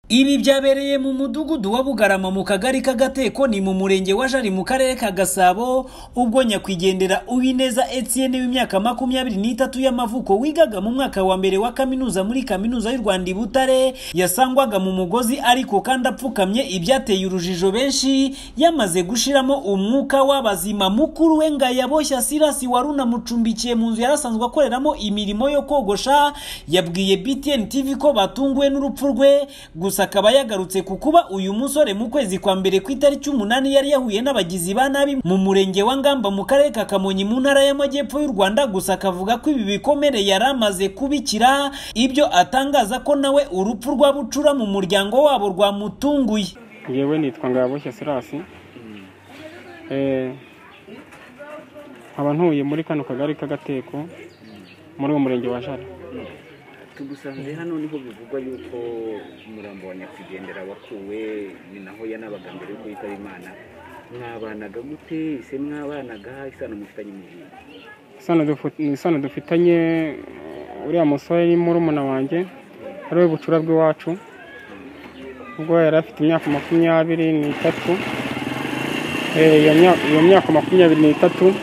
Ibi byabereye mu mudugudu wa Bugarama mu kagari k'Agateko ni mu murenge wa Jari mu karere ka Gasabo ubwo nyakwigendera Uwineza Etienne w'imyaka makumyabiri n'itatu y'amavuko wigaga mu mwaka wa mbere wa kaminuza muri kaminuza y'u Rwanda i Butare yasangwaga mu mugozi ariko kandi apfukamye ibyateye urujijo benshi yamaze gushiramo umwuka w'abazima mukuru we Ngayaboshya Sirasi wari unamucumbikiye mu nzu yarasanzwe akoreramo imirimo yo kogosha yabwiye BTN TV ko batunguwe n'urupfu rwe gusa gusa akaba yagarutse ku kuba uyu musore mu kwezi kwa mbere ku itariki umunani yari yahuye n'abagizi ba nabi mu murenge wa Ngamba mu karere ka Kamonyi mu ntara y'Amajyepfo y'u Rwanda gusa akavuga ko ibi bikomere yari amaze kubikira ibyo atangaza ko nawe urupfu rwa bucura mu muryango wabo rwamutunguye ngewe nitwa Ngaboshya Sirasi nkaba ntuye muri kano kagari k'agateko muri uwo murenge wa Jara tugusanze hano niho bivugwa yuko umurambo wa nyakwigendera wakuwe ni naho yanabaga mbere yuko yitaba imana mwabanaga gute ese mwabanaga isano mufitanye mu gihe isano dufitanye uriya musore ni murumuna wanjye ari we bucura bw'iwacu ubwo yari afite imyaka makumyabiri n'itatu iyo myaka makumyabiri n'itatu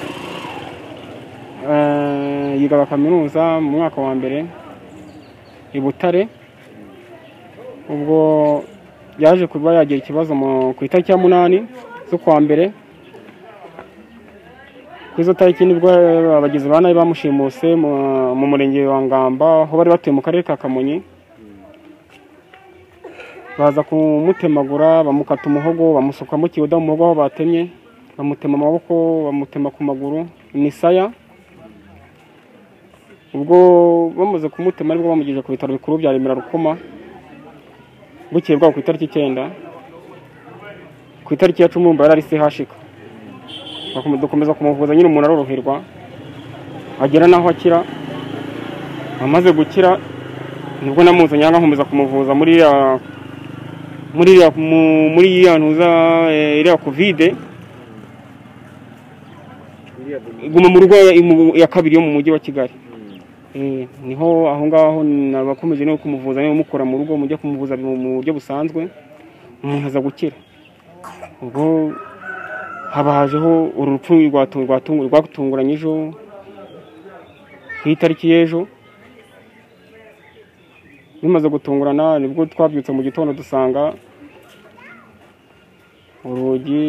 yigaba kaminuza mu mwaka wa mbere i butare ubwo yaje kuba yagira ikibazo ku itariki ya munani z'ukwa mbere ku izo tariki nibwo abagizi ba nabi bamushimuse mu murenge wa ngamba aho bari batuye mu karere ka kamonyi baza kumutemagura bamukata umuhogo bamusukamo ikiyoda mu muhogo aho batemye bamutema amaboko bamutema ku maguru ni saya ubwo bamaze kumutema aribwo bamugeze ku bitaro bikuru bya remera rukoma bukeye bwabo ku itariki icyenda ku itariki ya cumi yari ari sehashika dukomeza kumuvuza nyine umuntu aroroherwa agera n'aho akira amaze gukira nibwo namuzanye aha nkomeza kumuvuza muri iriya ntuza iriya kovide iguma mu rugo ya kabiri yo mu mujyi wa kigali niho aho ngaho nabakomeje no kumuvuza mukora mu rugo mujya kumuvuza mu buryo busanzwe umuntu aza gukira ubwo haba hajeho urupfu rwatunguranye ejo ku itariki y'ejo bimaze gutungurana nibwo twabyutse mu gitondo dusanga urugi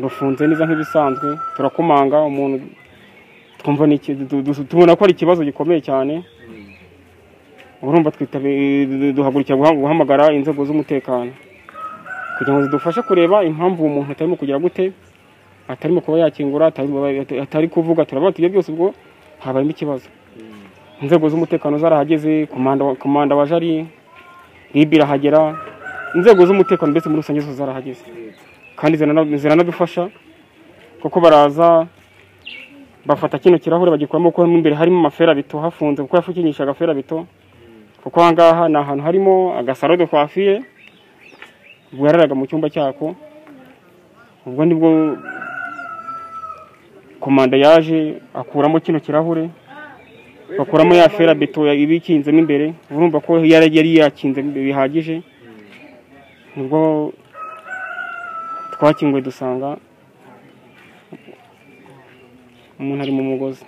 rufunze neza nk'ibisanzwe turakomanga umuntu twumva tubona ko ari ikibazo gikomeye cyane urumva duhagurukira guhamagara inzego z'umutekano kugira ngo zidufashe kureba impamvu uwo muntu atarimo kugira gute atarimo kuba yakingura atari kuvuga turabona tujya byose ubwo habayemo ikibazo inzego z'umutekano zarahageze komanda wa jari ribi irahagera inzego z'umutekano mbese muri rusange zose zarahageze kandi ziranadufasha kuko baraza bafata kino kirahure bagikuramo kuko mo imbere harimo amaferabito hafunze kuko yafukinisha agaferabito kuko aha ngaha ni ahantu harimo agasaro de kwafiye bwararaga mu cyumba cyako ubwo nibwo komanda yaje akuramo kino kirahure bakuramo ya ferabito ibikinzemo imbere urumva ko yari yakinze bihagije nibwo twakinguye dusanga umuntu ari mu mugozi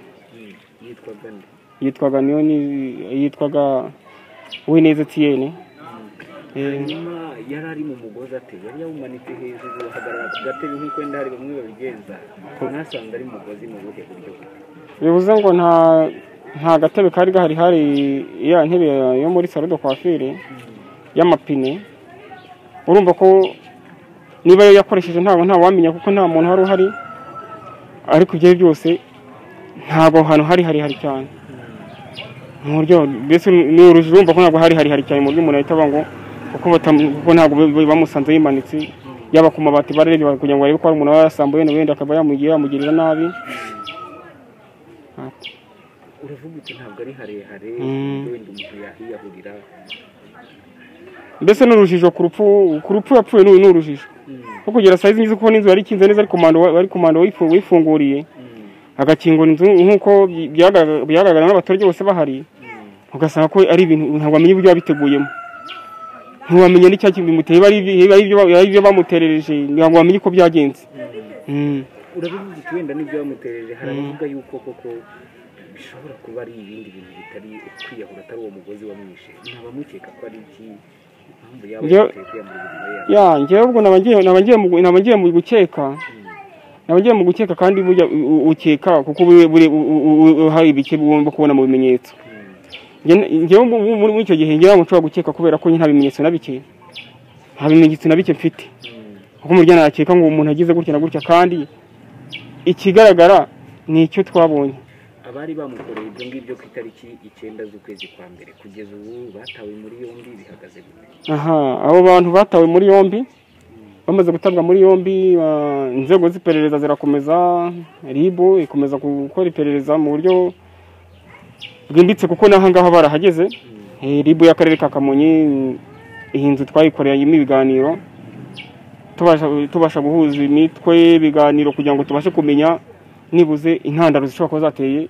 yitwaga niyo yitwaga wineza etiyeni hanyuma yari ari mu mugozi ate yari yawumanitse hejuru ahagarara ku gatebe nk'uko wenda hari bamwe babigenza mwasanze ari mugozi mu buhe buryo bivuze ngo nta nta gatebe kari gahari hari ya ntebe yo muri salo de coiffure y'amapine urumva ko niba yo yakoresheje ntabwo ntawamenya kuko nta muntu wari uhari ariko ibyo byose ntabwo ahantu hari harihari cyane mu buryo mbese ni urujijo urumva ko ntabwo hari harihari cyane mu buryo umuntu ahita ngo kuko ntabwo bamusanze yimanitse yaba ku mabati barebye kugira ngo barebe ko hari umuntu wayasambuye wenda akaba yamugirira nabi uravuga uti ntabwo ari harehare wenda umuntu yahiyahurira mbese ni urujijo ku rupfu ku rupfu yapfuye ni urujijo kuko kugera sayizi ngizi kubona inzu yari ikinze neza ari komando wifunguriye agakingura inzu nk'uko byagaragara n'abaturage bose bahari ugasanga ko ari ibintu ntabwo bamenya uburyo babiteguyemo ntiwamenya n'icya kintu bimuteye biba ari ibyo- biba ari ibyo ba- biba ari ibyo bamuterereje ngira ngo bamenye uko byagenze Mm. urabivuga uti wenda nibyo bamuterereje hari abavuga yuko koko bishobora kuba ari ibindi bintu bitari ukwiyahura atari uwo mugozi wamwishe ntabamukeka ko ari iki impamvu yaba Njyewe- yateye kwiyamura ubuzima yabo ya njyewe ubwo naba ngiye- naba ngiye mu- naba ngiye mu gukeka naba ngiye mu gukeka kandi burya u- u- ukeka kuko buri- buri- u- u- u- hari ibike ugomba kubona mu bimenyetso Njye- njyewe mu- mu- muri icyo gihe ngira ngo nshobora gukeka kubera ko njye nta bimenyetso na bike nta bimenyetso na bike mfite kuko mu byo nakeka ngo umuntu agize gutya na gutya kandi ikigaragara ni icyo twabonye abari bamukoreye ibyo ngibyo ku itariki icyenda z'ukwezi kwa mbere kugeza ubu batawe muri yombi bihagaze gute aha abo bantu batawe muri yombi bamaze gutabwa muri yombi ba- inzego z'iperereza zirakomeza ribu ikomeza gukora iperereza mu buryo bwimbitse kuko n'ahangaha barahageze Eh, ribu y'akarere ka kamonyi iyi nzu twayikoreyemo ibiganiro tubasha tubasha guhuza imitwe ibiganiro kugira ngo tubashe kumenya nibuze intandaro zishobora kuba zateye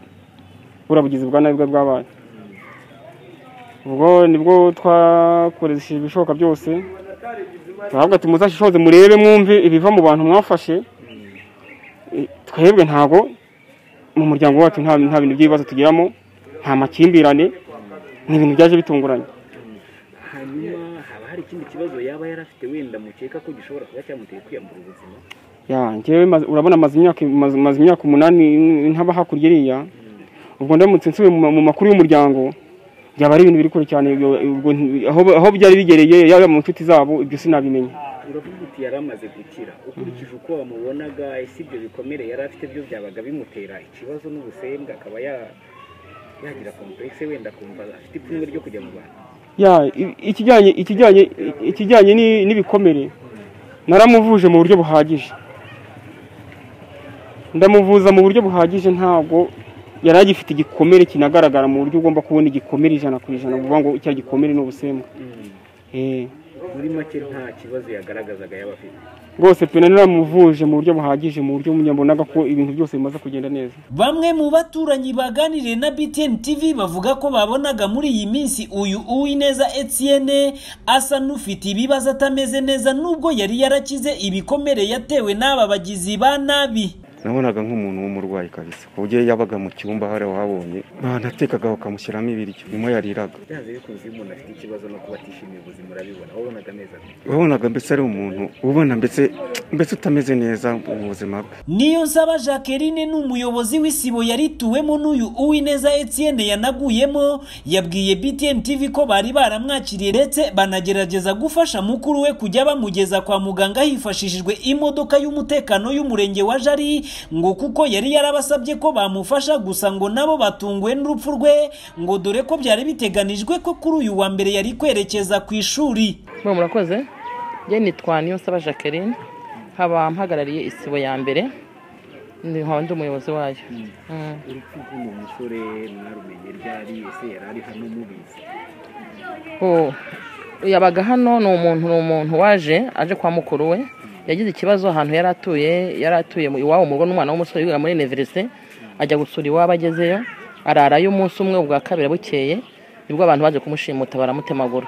buriya bugizi bwa nabi bwa bwabaye ubwo nibwo twakoresheje ibishoboka byose turavuga ati muzashishoze murebe mwumve ibiva mu bantu mwafashe E, twebwe ntago mu muryango wacu nta nta bintu by'ibibazo tugiramo nta makimbirane ni ibintu byaje bitunguranye hanyuma haba hari ikindi kibazo yaba yari afite wenda mukeka ko gishobora kuba cyamuteye kwiyambura ubuzima ya njyewe maze- urabona maze imyaka maze maze imyaka umunani ntaba hakurya iriya ubwo ndamutse nsubiye mu ma- mu makuru y'umuryango byaba ari ibintu biri kure cyane ubwo- ubwo nti- aho- aho byari bigereye yaba mu nshuti zabo ibyo sinabimenya uravuga uti yari amaze gukira ukurikije uko wamubonaga ese ibyo bikomere yari afite byo byabaga bimutera ikibazo n'ubusembwa akaba ya- yagira komplekse wenda akumva afite ipfunwe ryo kujya mu bantu ya i- ikijyanye ikijyanye i- ikijyanye ni- n'ibikomere naramuvuje mu buryo buhagije ndamuvuza mu buryo buhagije ntabwo yari agifite igikomere kinagaragara mu buryo ugomba kubona igikomere ijana ku ijana uvuga ngo icya gikomere ni ubusembwa Eh, muri make nta kibazo yagaragazaga yaba afite rwose pe naramuvuje mu buryo buhagije mu buryo mbonaga ko ibintu byose bimaze kugenda neza Bamwe mu baturanyi baganiriye na BTN TV bavuga ko babonaga muri iyi minsi uyu Uwineza Etienne asa n'ufite ibibazo atameze neza nubwo yari yarakize ibikomere yatewe n'aba bagizi ba nabi. nabonaga nk'umuntu w'umurwayi kabisa ku buryo yabaga mu cyumba hari wabonye banatekagaho bakamushyiramo ibiryo nimo yariraga byanze bikunze iyo umuntu afite ikibazo no kuba atishimiye ubuzima urabibona wabonaga amezi abiri wabonaga mbese ari umuntu ubona mbese mbese utameze neza mu buzima bwe Niyo nsaba Jacqueline ni umuyobozi w'isibo yarituwemo n'uyu Uwineza Etienne yanaguyemo yabwiye BTN TV ko bari baramwakiriye ndetse banagerageza gufasha mukuru we kujya bamugeza kwa muganga hifashishijwe imodoka y'umutekano y'umurenge wa Jari ngo kuko yari yarabasabye ko bamufasha gusa ngo nabo batunguwe n'urupfu rwe ngo dore ko byari biteganijwe ko kuri uyu wa mbere yari kwerekeza ku ishuri. mwe murakoze njye nitwa niyonsaba jacqueline nkaba mpagarariye isibo ya mbere ni- nkaba ndi umuyobozi wayo Mm. urupfu rw'uwo musore mwarumenye ryari ese yari ari hano mubizi Oh, yabaga hano ni umuntu ni umuntu waje aje kwa mukuru we yagize ikibazo ahantu yari atuye yari atuye mu- iwabo mu rugo n'umwana w'umusore wigaga muri iniverisite ajya gusura iwabo agezeyo ararayo umunsi umwe ubwa kabiri bukeye nibwo abantu baje kumushimuta baramutemagura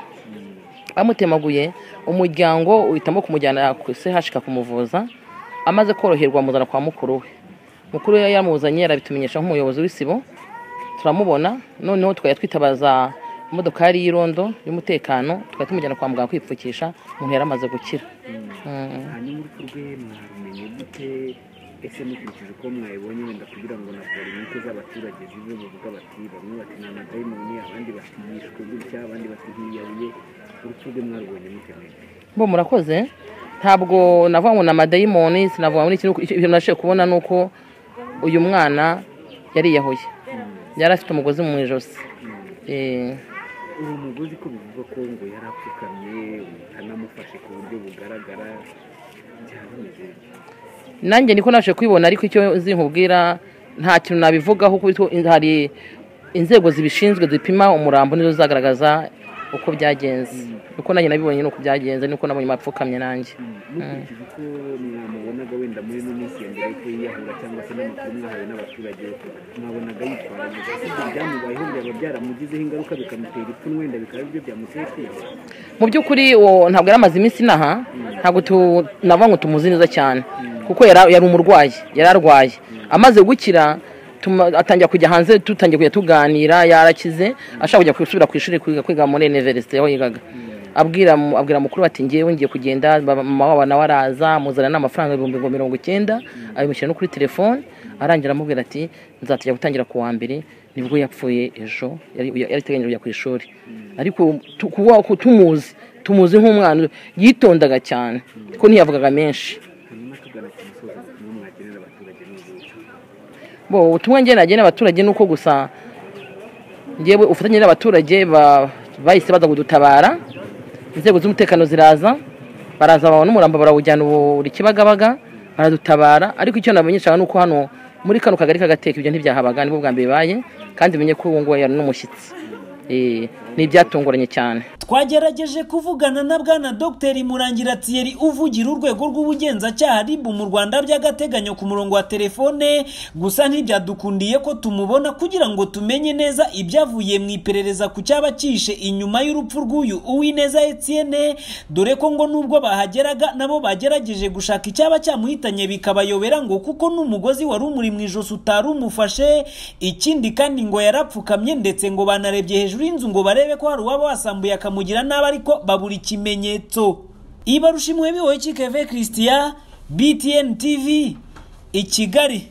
bamutemaguye umuryango uhitamo kumujyana ku CHK kumuvuza amaze koroherwa amuzana kwa mukuru we mukuru we yamuzanye yarabitumenyesha nk'umuyobozi w'isibo turamubona noneho twari twitabaza imodokari y'irondo y'umutekano twari tumujyana kwa muganga kwipfukisha umuntu yari amaze gukira Mm. hanyuma urupfu rwe mwarumenye gute ese mukurikije uko mwayibonye wenda kugira ngo na polinike z'abaturage zibe bavuga bati bamwe bati ni amadayimoni abandi bati yishwe gutya abandi bati ntiyahuye urupfu rwe mwarubonye mutemeye bo murakoze ntabwo navuga ngo ni amadayimoni sinavuga ngo ni iki nuko icyo- ibyo nashije kubona ni uko uyu mwana yariyahuye yari afite umugozi mu ijosi Eh, uwo mugozi ko bivugwa ko ngo yari apfukamye anamufashe ku buryo bugaragara byaba bimeze bite? nanjye niko naje kubibona ariko icyo nzi nkubwira nta kintu nabivugaho kuko hari inzego zibishinzwe zipima umurambo nizo zagaragaza uko byagenze uko nanjye nabibonye ni uko byagenze nuko nabonye bapfukamye nanjye mukurikije uko mwamubonaga wenda muri ino minsi ya mbere yuko yiyahura cyangwa se n'amakuru mwahawe n'abaturage mwabonaga yitwara neza Ese ibyamubayeho byaba byaramugizeho ingaruka bikamutera ipfunwe wenda bikaba aribyo byamuteye kwiheba mu by'ukuri uwo ntabwo yari amaze iminsi inaha ntabwo tu- navuga ngo tumuzi neza cyane kuko yari yari umurwayi yari arwaye amaze gukira tuma- atangira kujya hanze dutangiye kujya tuganira yarakize ashaka kujya gusubira ku ishuri kwiga kwiga muri iniverisite aho yigaga abwira mu- abwira mukuru bati ngewe ngiye kugenda ba- mama wabo nawe araza muzana n'amafaranga ibihumbi ngo mirongo icyenda abimushyira no kuri telefone arangira amubwira ati nzatujya gutangira ku wa mbere nibwo yapfuye ejo yari yari iteganyije kujya ku ishuri ariko tu- kuba ku- tumuzi tumuzi nk'umwana yitondaga cyane kuko ntiyavugaga menshi hanyuma tugana ku musozi ubutumwa mwagenera abaturage n'ubuki bo ubutumwa ngena agena abaturage ni uko gusa ngewe ubufatanye n'abaturage ba- bahise baza kudutabara inzego z'umutekano ziraza baraza babona umurambo barawujyana ubu- buri kibagabaga baradutabara ariko icyo nabamenyeshaga ni uko hano muri kano kagari k'agateka ibyo ntibyahabaga nibwo bwa mbere bibaye kandi menye ko ubu ngubu yari n'umushyitsi Eh, ni ibyatunguranye cyane twagerageje kuvugana na bwana dr murangira thierry uvugira urwego rw'ubugenzacyaha ribu mu rwanda by'agateganyo ku murongo wa telefone gusa ntibyadukundiye ko tumubona kugira ngo tumenye neza ibyavuye mu iperereza ku cyaba cyishe inyuma y'urupfu rw'uyu uwineza etienne dore ko ngo nubwo bahageraga nabo bagerageje gushaka icyaba cyamuhitanye bikabayobera ngo kuko n'umugozi wari umuri mu ijosi utari umufashe ikindi kandi ngo yarapfukamye ndetse ngo banarebye hejuru y'inzu ngo barebe ko hari uwaba wasambuye akamugira nabi ariko babura ikimenyetso ibarushimwe bihoye kikeve christian btn tv i kigali